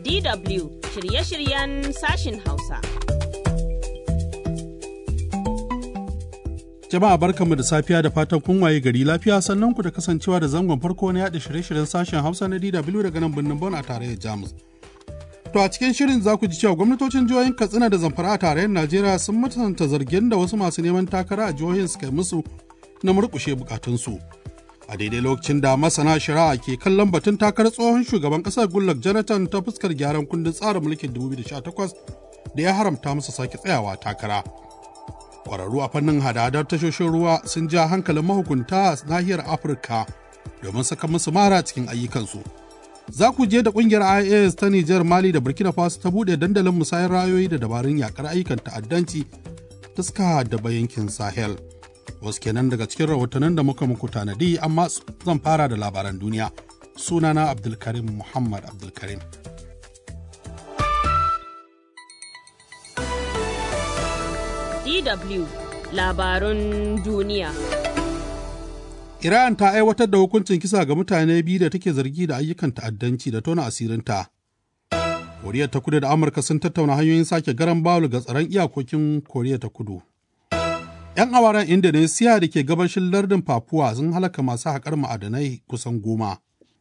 DW shirye-shiryen sashin Hausa. Jama'a barkanmu da safiya da fatan kun waye gari lafiya sannan ku da kasancewa da zangon farko na yaɗa shirye-shiryen sashen Hausa na DW daga nan birnin Bon a tarayyar Jamus. To a cikin shirin za ku ji cewa gwamnatocin jihohin Katsina da Zamfara a tarayyar Najeriya sun mutunta zargin da wasu masu neman takara a jihohin suka yi musu na murƙushe bukatunsu. A daidai lokacin da masana shari'a ke kallon batun takarar tsohon shugaban ƙasar Goodluck Jonathan ta fuskar gyaran kundin tsarin mulkin 2018 da ya haramta masa sake tsayawa takara. Ƙwararru a fannin hada-hadar tashoshin ruwa sun ja hankalin mahukunta a nahiyar Afirka domin saka musu mara cikin ayyukansu. Za ku je da ƙungiyar IAS ta Nijar Mali da Burkina Faso ta buɗe dandalin musayar rayoyi da dabarun yakar ayyukan ta'addanci ta suka da yankin Sahel. Wasu kenan daga cikin rahotannin da muka muku tanadi amma zan fara da labaran duniya. Sunana Abdulkarim Muhammad Abdulkarim. DW labarun duniya. Iran ta aiwatar da hukuncin kisa ga mutane biyu da take zargi da ayyukan ta'addanci da tona asirinta. Koriya ta kudu da Amurka sun tattauna hanyoyin sake garan bawul ga tsaron iyakokin Koriya ta kudu. 'Yan awaren Indonesia da ke gabashin lardin Papua sun halaka masu haƙar ma'adanai kusan goma.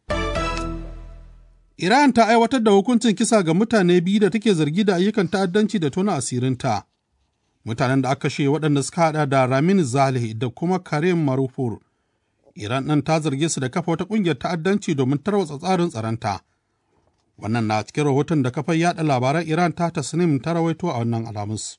Iran ta aiwatar da hukuncin kisa ga mutane biyu da take zargi da ayyukan ta'addanci da tona asirinta. Mutanen da aka kashe waɗanda suka haɗa da Ramin Zaleh da kuma Karim Marufur. Iran ɗin ta zarge su da kafa wata ƙungiyar ta'addanci domin tarwatsa tsarin tsaronta. Wannan na cikin rahoton da kafar yaɗa labaran Iran ta tasnim ta rawaito a wannan alamus.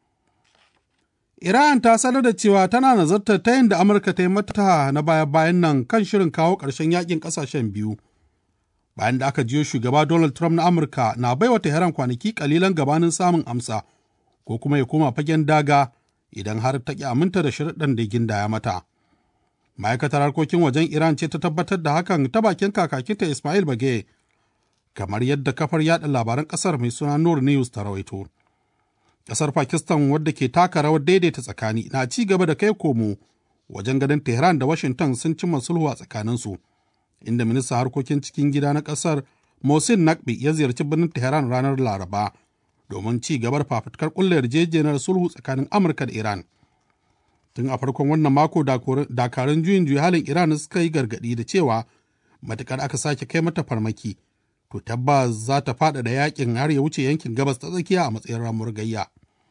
Iran ta sanar da cewa tana nazartar ta yadda Amurka ta yi mata na baya-bayan nan kan shirin kawo ƙarshen yakin ƙasashen biyu. Bayan da aka jiyo shugaba Donald Trump na Amurka na baiwa Tehran kwanaki kalilan gabanin samun amsa ko kuma ya koma fagen daga idan har ta ƙi aminta da shirɗan da gindaya mata. Ma'aikatar harkokin wajen Iran ce ta tabbatar da hakan ta bakin kakakinta Ismail Bage, kamar yadda kafar yada labaran ƙasar mai suna Nur News ta rawaito. Ƙasar Pakistan wadda ke taka rawar daidaita tsakani na ci gaba da kai komo wajen ganin Tehran da Washington sun cimma sulhu a tsakaninsu, inda ministan harkokin cikin gida na ƙasar Mohsin Naqvi ya ziyarci birnin Tehran ranar Laraba domin ci gabar fafutukar ƙulla yarjejeniyar sulhu tsakanin Amurka da Iran. Tun a farkon wannan mako dakarun juyin juya halin Iran suka yi gargaɗi da cewa matukar aka sake kai mata farmaki, to tabbas za ta faɗaɗa yakin har ya wuce yankin gabas ta tsakiya a matsayin ramuwar gayya.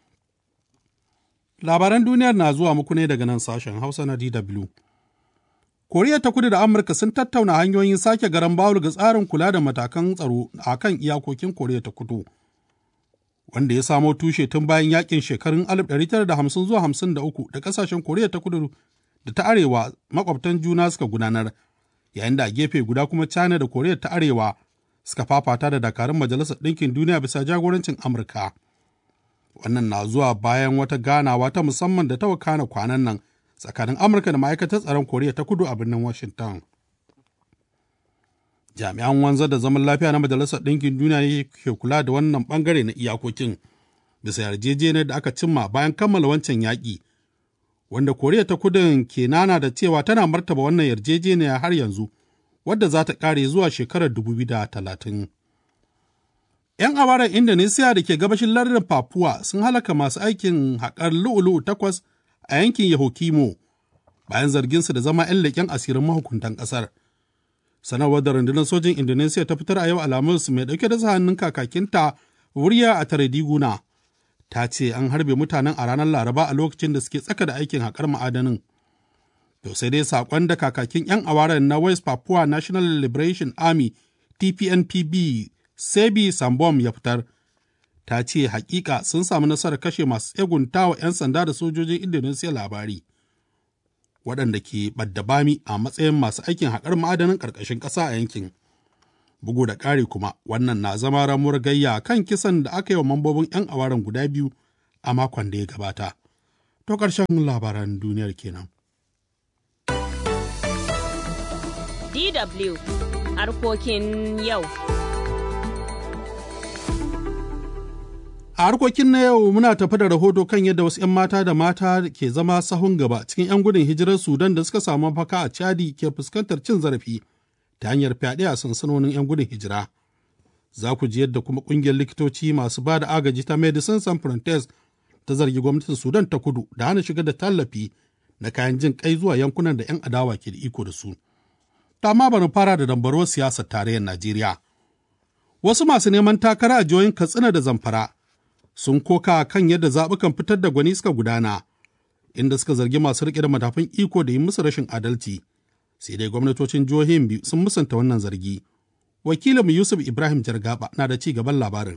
Labaran duniyar na zuwa muku ne daga nan sashen Hausa na DW. Koriya ta kudu da Amurka sun tattauna hanyoyin sake garan bawul ga tsarin kula da matakan tsaro a kan iyakokin Koriya ta kudu. wanda ya samo tushe tun bayan yakin shekarun 1950 zuwa 53 da kasashen Koriya ta kudu da ta arewa makwabtan juna suka gudanar, yayin da a gefe guda kuma China da Koriya ta arewa suka fafata da dakarun Majalisar Ɗinkin Duniya bisa jagorancin Amurka. Wannan na zuwa bayan wata ganawa ta musamman da ta wakana kwanan nan tsakanin Amurka da ma'aikatar tsaron Koriya ta kudu a birnin Washington. jami'an wanzar da zaman lafiya na majalisar ɗinkin duniya ne ke kula da wannan ɓangare na iyakokin bisa yarjejeniyar da aka cimma bayan kammala wancan yaƙi wanda koriya ta kudin ke nana da cewa tana martaba wannan yarjejeniya har yanzu wadda za ta ƙare zuwa shekarar 2030 'yan awaran indonesia da ke gabashin lardin papua sun halaka masu aikin haƙar lu'ulu'u takwas a yankin yahokimo bayan zarginsu da zama 'yan leƙen asirin mahukuntan ƙasar sanarwar da rundunar sojin indonesia ta fitar a yau alhamis mai dauke da hannun kakakinta wuriya a tarediguna ta ce an harbe mutanen a ranar laraba a lokacin da suke tsaka da aikin haƙar ma'adanin to sai dai saƙon da kakakin 'yan awaren na west papua national liberation army tpnpb sebi sambom ya fitar ta ce hakika sun samu nasarar kashe masu tsegunta wa 'yan sanda da sojojin indonesia labari waɗanda ke bami a matsayin masu aikin haƙar ma'adanin ƙarƙashin ƙasa a yankin. Bugu da ƙari kuma wannan na zama ramuwar gayya kan kisan da aka yi wa mambobin 'yan awaren guda biyu a makon da ya gabata. To ƙarshen labaran duniyar kenan. DW harkokin yau. A harkokin na yau muna tafi da rahoto kan yadda wasu 'yan mata da mata ke zama sahun gaba cikin 'yan gudun hijirar Sudan da suka samu mafaka a Chadi ke fuskantar cin zarafi ta hanyar fyaɗe a sansanonin 'yan gudun hijira. Za ku ji yadda kuma ƙungiyar likitoci masu ba da agaji ta Medicine Sans Frontiers ta zargi gwamnatin Sudan ta kudu da hana shiga da tallafi na kayan jin kai zuwa yankunan da 'yan adawa ke da iko da su. Ta ma bari fara da dambarwar siyasar tarayyar Najeriya. Wasu masu neman takara a jihohin Katsina da Zamfara sun koka kan yadda zaɓukan fitar da gwani suka gudana, inda suka zargi masu riƙe da matafin iko da yi musu rashin adalci. Sai dai gwamnatocin jihohin biyu sun musanta wannan zargi. Wakilinmu Yusuf Ibrahim Jargaba na da ci gaban labarin.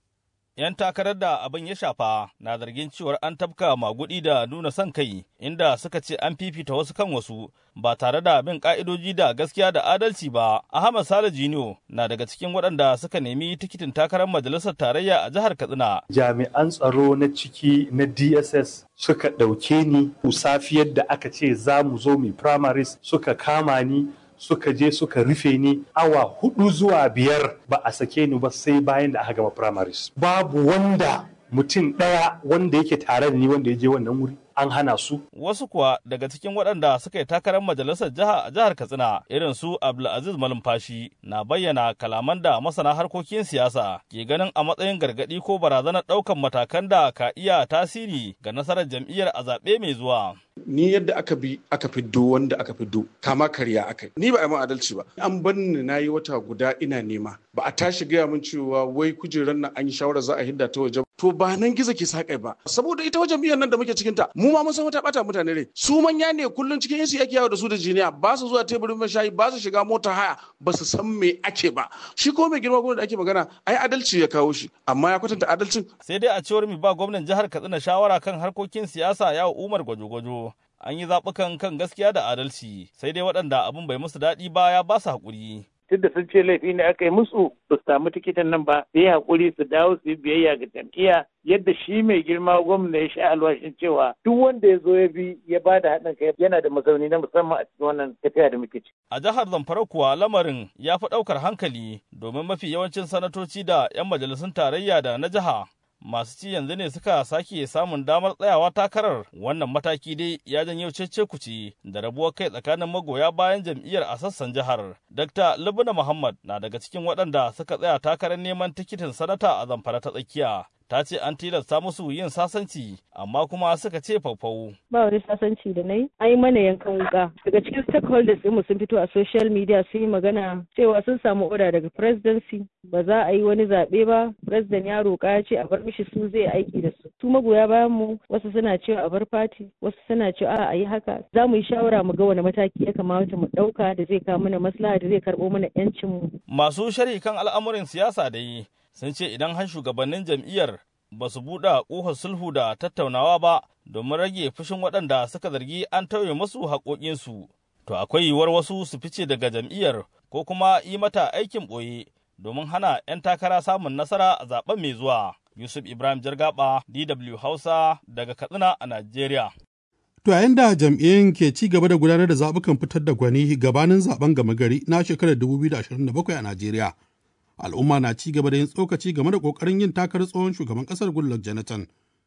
'yan takarar da abin ya shafa na zargin cewar an tafka magudi da nuna son kai inda suka ce an fifita wasu kan wasu ba tare da bin ka'idoji da gaskiya da adalci ba ahmad sale jiniyo na daga cikin waɗanda suka nemi tikitin takarar majalisar tarayya a jihar katsina jami'an tsaro na ciki na dss suka ɗauke ni safiyar da aka ce za mu zo mu primaries suka kama ni suka je suka rufe ni awa hudu zuwa biyar ba a sake ni ba sai bayan da aka gama primaries babu wanda mutum ɗaya wanda yake tare da ni wanda ya je wannan wuri an hana su. Wasu kuwa daga cikin waɗanda suka yi takarar majalisar jiha a jihar Katsina irin su Abdulaziz Malumfashi na bayyana kalaman da masana harkokin siyasa ke ganin a matsayin gargaɗi ko barazanar ɗaukan matakan da ka iya tasiri ga nasarar jam'iyyar a zaɓe mai zuwa. Ni yadda aka bi aka fiddo wanda aka fiddo kama karya aka yi. Ni ba a yi adalci ba. An bar ni na yi wata guda ina nema. Ba a tashi gaya min cewa wai kujerar nan an yi shawarar za a hidda ta waje. To ba nan gizo ke sakai ba. Saboda ita wajen biyan nan da muke cikinta mu ma mun san wata bata mutane rai su manya ne kullun cikin yansu ake yawo da su da jiniya ba su zuwa teburin mashayi ba su shiga mota haya ba su san me ake ba shi ko mai girma gwamnati da ake magana ai adalci ya kawo shi amma ya kwatanta adalcin sai dai a cewar mi ba gwamnan jihar Katsina shawara kan harkokin siyasa ya Umar Gwajo-gwajo an yi zaɓukan kan gaskiya da adalci sai dai waɗanda abin bai musu daɗi ba ya ba su haƙuri duk da sun ce laifi ne aka yi musu su samu tikitin nan ba su yi haƙuri su dawo su yi biyayya ga jam'iyya yadda shi mai girma gwamna ya sha alwashin cewa duk wanda ya zo ya bi ya ba da haɗin kai yana da mazauni na musamman a cikin wannan tafiya da muke ci. A jihar Zamfara kuwa lamarin ya fi ɗaukar hankali domin mafi yawancin sanatoci da 'yan majalisun tarayya da na jiha masu ci yanzu ne suka sake samun damar tsayawa takarar wannan mataki dai ya janyo cece kuci da rabuwar kai tsakanin magoya bayan jam'iyyar a sassan jihar dr lubuna muhammad na daga cikin waɗanda suka tsaya takarar neman tikitin sanata a zamfara ta tsakiya ta ce an tilasta musu yin sasanci amma kuma suka ce faufau. Ba wani sasanci da na yi, an yi mana yankan wuka. Daga cikin stakeholders mu sun fito a social media sun yi magana cewa sun samu oda daga presidency ba za a yi wani zaɓe ba, president ya roƙa ya ce a bar mishi su zai aiki da su. Su magoya bayan mu wasu suna cewa a bar party, wasu suna cewa a yi haka. Za mu yi shawara mu ga wani mataki ya kamata mu ɗauka da zai kawo mana maslaha da zai karɓo mana 'yancin mu. Masu shari kan al'amuran siyasa da yi sun ce idan har shugabannin jam'iyyar ba su buɗe ƙofar sulhu da tattaunawa ba domin rage fushin waɗanda suka zargi an tauye musu haƙoƙinsu, to akwai yiwuwar wasu su fice daga jam'iyyar ko kuma yi mata aikin ɓoye domin hana 'yan takara samun nasara a zaben mai zuwa. Yusuf Ibrahim Jargaba, DW Hausa daga Katsina a Najeriya. To yayin da jam'iyyun ke ci gaba da gudanar da zaɓukan fitar da gwani gabanin zaben gama gari na shekarar 2027 a Najeriya. al'umma na ci gaba da yin tsokaci game da ƙoƙarin yin takarar tsohon shugaban ƙasar Goodluck Jonathan.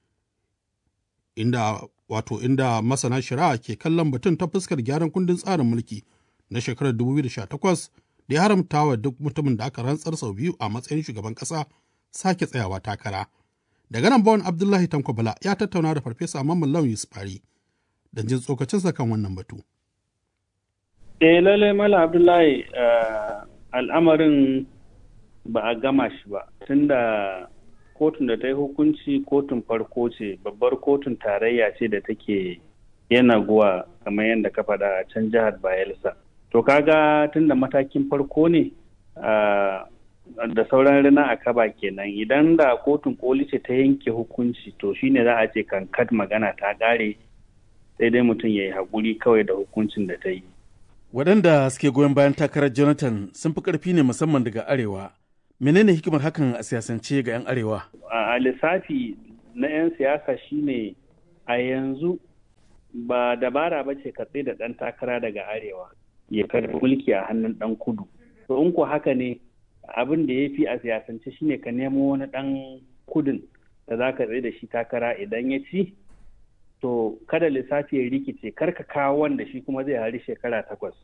Inda wato inda masana shari'a ke kallon batun ta fuskar gyaran kundin tsarin mulki na shekarar 2018 da ya haramta wa duk mutumin da aka rantsar sau biyu a matsayin shugaban ƙasa sake tsayawa takara. Daga nan bawan Abdullahi Tanko Bala ya tattauna da Farfesa Mamman Lawan Yusufari don jin tsokacinsa kan wannan batu. Eh lallai Mala Abdullahi al'amarin ba a gama shi ba tunda kotun da ta yi hukunci kotun farko ce babbar kotun tarayya ce da take yana guwa kamar yadda ka faɗa a can jihar bayelsa to kaga tunda matakin farko ne da sauran rina a kaba kenan idan da kotun koli ce ta yanke hukunci to shine za a ce kankat magana ta ƙare sai dai mutum ya yi haƙuri kawai da hukuncin da ta yi waɗanda suke goyon bayan takarar jonathan sun fi ƙarfi ne musamman daga arewa menene hikimar hakan a siyasance ga 'yan arewa a lissafi na 'yan siyasa shine a yanzu ba dabara ba ce ka da ɗan takara daga arewa ya karɓi mulki a hannun ɗan kudu to in ko haka ne abin da ya fi a siyasance shine ka nemo wani ɗan kudin da za ka tsaye da shi takara idan ya ci to kada lissafi ya rikice kar ka kawo wanda shi kuma zai hari shekara takwas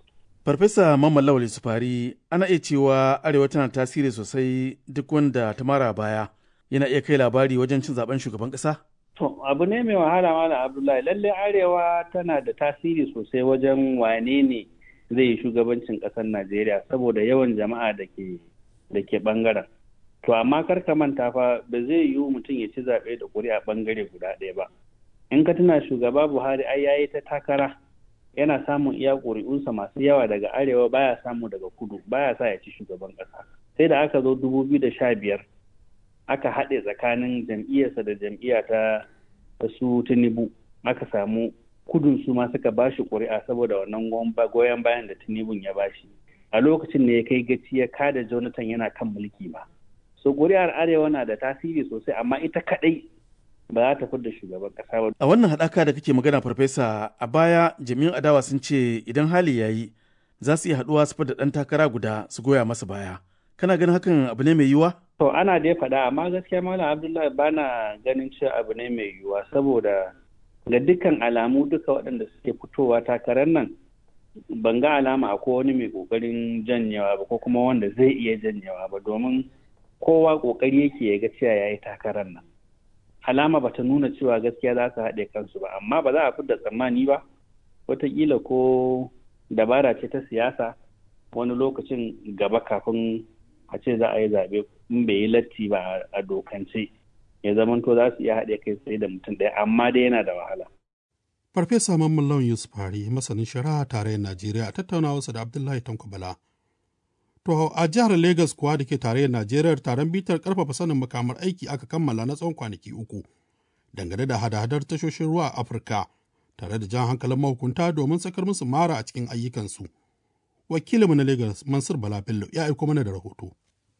Farfesa Mamman Lawal Sufari ana iya cewa Arewa tana tasiri sosai duk wanda ta mara baya yana iya kai labari wajen cin zaben shugaban ƙasa? To abu ne mai wahala mana Abdullahi lalle Arewa tana da tasiri sosai wajen wane ne zai yi shugabancin ƙasar Najeriya saboda yawan jama'a da ke da ke bangaren. To amma kar ka manta fa ba zai yiwu mutum ya ci zaɓe da ƙuri'a bangare guda ɗaya ba. In ka tuna shugaba Buhari ai yayi ta takara yana samun iya ƙuri'unsa masu yawa daga arewa baya samu daga kudu baya sa ya ci shugaban ƙasa. Sai da aka zo dubu biyu da sha biyar aka haɗe tsakanin jam'iyyarsa da jam'iyya ta su Tinubu aka samu kudun su ma suka bashi ƙuri'a saboda wannan goyon bayan da Tinubun ya bashi. A lokacin ne ya kai gaci ya kada Jonathan yana kan mulki ba. So ƙuri'ar Arewa na da tasiri sosai amma ita kaɗai ba za ta da shugaban ƙasa ba. A wannan haɗaka da kake magana farfesa a baya jami'an adawa sun ce idan hali ya yi za su iya haɗuwa su da ɗan takara guda su goya masa baya. Kana ganin hakan abu ne mai yiwuwa? To ana dai faɗa amma gaskiya Malam Abdullahi bana ganin cewa abu ne mai yiwuwa saboda ga dukkan alamu duka waɗanda suke fitowa takarar nan ban ga alama akwai wani mai ƙoƙarin janyewa ba ko kuma wanda zai iya janyewa ba domin kowa ƙoƙari yake ya ga cewa ya yi takarar nan. Alama bata nuna cewa gaskiya za su haɗe kansu ba amma ba za a fidda tsammani ba wataƙila ko dabara ce ta siyasa wani lokacin gaba kafin a ce za a yi zaɓe in bai yi latti ba a dokance ya zamanto za su iya haɗe kai tsaye da mutum ɗaya amma dai yana da wahala. Farfesa Mamman Lawan Yusuf Fari masanin shari'a tarayyar Najeriya a tattaunawarsa da Abdullahi Tanko Bala. To a jihar Legas kuwa da ke tarayyar Najeriya taron bitar karfafa sanin makamar aiki aka kammala na tsawon kwanaki uku dangane da hada-hadar tashoshin ruwa a Afirka tare da jan hankalin mahukunta domin sakar musu mara a cikin ayyukansu. Wakilinmu na Legas Mansur Bala Bello ya aiko mana da rahoto.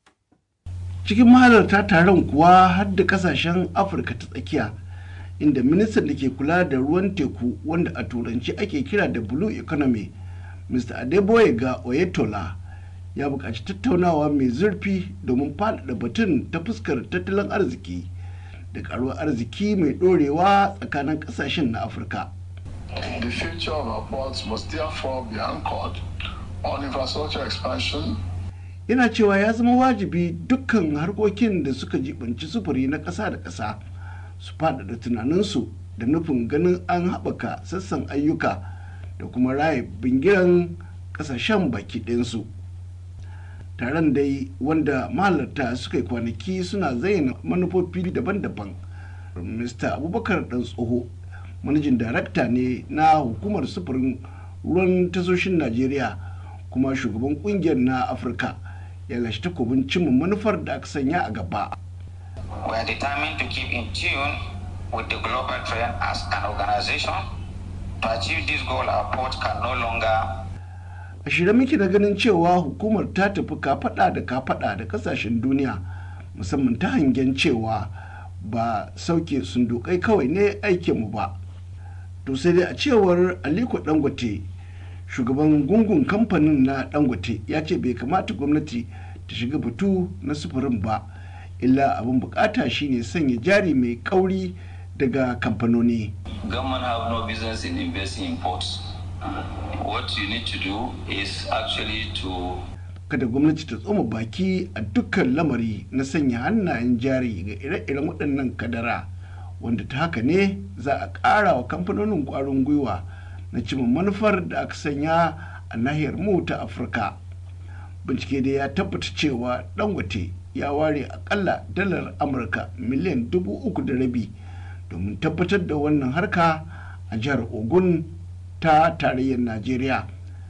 cikin mahalarta taron kuwa har da kasashen afirka ta tsakiya inda ministan da ke kula da ruwan teku wanda a turanci ake kira da blue economy mr adeboye ga oyetola ya buƙaci tattaunawa mai zurfi domin faɗaɗa batun ta fuskar tattalin arziki da ƙaruwar arziki mai ɗorewa tsakanin ƙasashen na afirka The future of our ports must therefore be anchored on infrastructure expansion yana cewa ya zama wajibi dukkan harkokin da suka jibanci sufuri na ƙasa da ƙasa su faɗaɗa tunaninsu da nufin ganin an haɓaka sassan ayyuka da kuma raye bingiran ƙasashen baki ɗinsu taron dai wanda mahalarta suka yi kwanaki suna zayyana manufofi daban-daban mr abubakar ɗan tsoho manajin darakta ne na hukumar sufurin ruwan tasoshin najeriya kuma shugaban kungiyar na afirka ya lashe takobin cimma manufar da aka sanya a gaba. We are determined to keep in tune with the global trend as an organization. To achieve this goal, our port can no longer A shirye muke da ganin cewa hukumar ta tafi kafaɗa da kafaɗa da kasashen duniya musamman ta hangen cewa ba sauke sundukai kawai ne aikinmu ba. To sai dai a cewar Aliko Dangote shugaban gungun kamfanin na dangote ya ce bai kamata gwamnati ta shiga batu na sufurin ba illa abin bukata shine sanya jari mai kauri daga kamfanoni government have no business in investing in ports. What you need to do is actually to kada gwamnati ta tsoma baki a dukkan lamari na sanya hannayen jari ga ire-iren waɗannan kadara wanda ta haka ne za a ƙara wa kamfanonin ƙwarin gwiwa na cimma manufar da aka sanya a nahiyar mu ta afirka bincike da ya tabbata cewa dangote ya ware akalla dalar amurka miliyan dubu uku da rabi domin tabbatar da wannan harka a jihar ogun ta tarayyar najeriya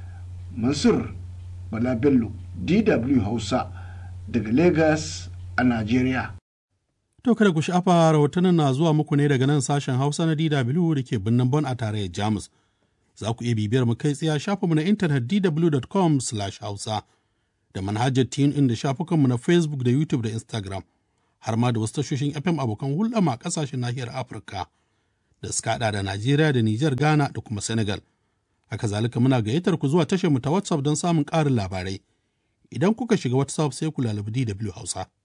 mansur bala bello dw hausa daga lagos a najeriya To kada ku sha'afa rahotannin na zuwa muku ne daga nan sashen hausa na dw da ke birnin bon a tarayyar jamus za ku iya bibiyar mu kai tsaye shafinmu na intanet dw.com hausa da manhajar tune in da shafukanmu na facebook da youtube da instagram har ma da wasu tashoshin fm abokan hulɗa ma ƙasashen nahiyar afirka da suka haɗa da najeriya da nijar ghana da kuma senegal haka zalika muna gayyatar ku zuwa tashar mu ta whatsapp don samun ƙarin labarai idan kuka shiga whatsapp sai ku lalabi dw hausa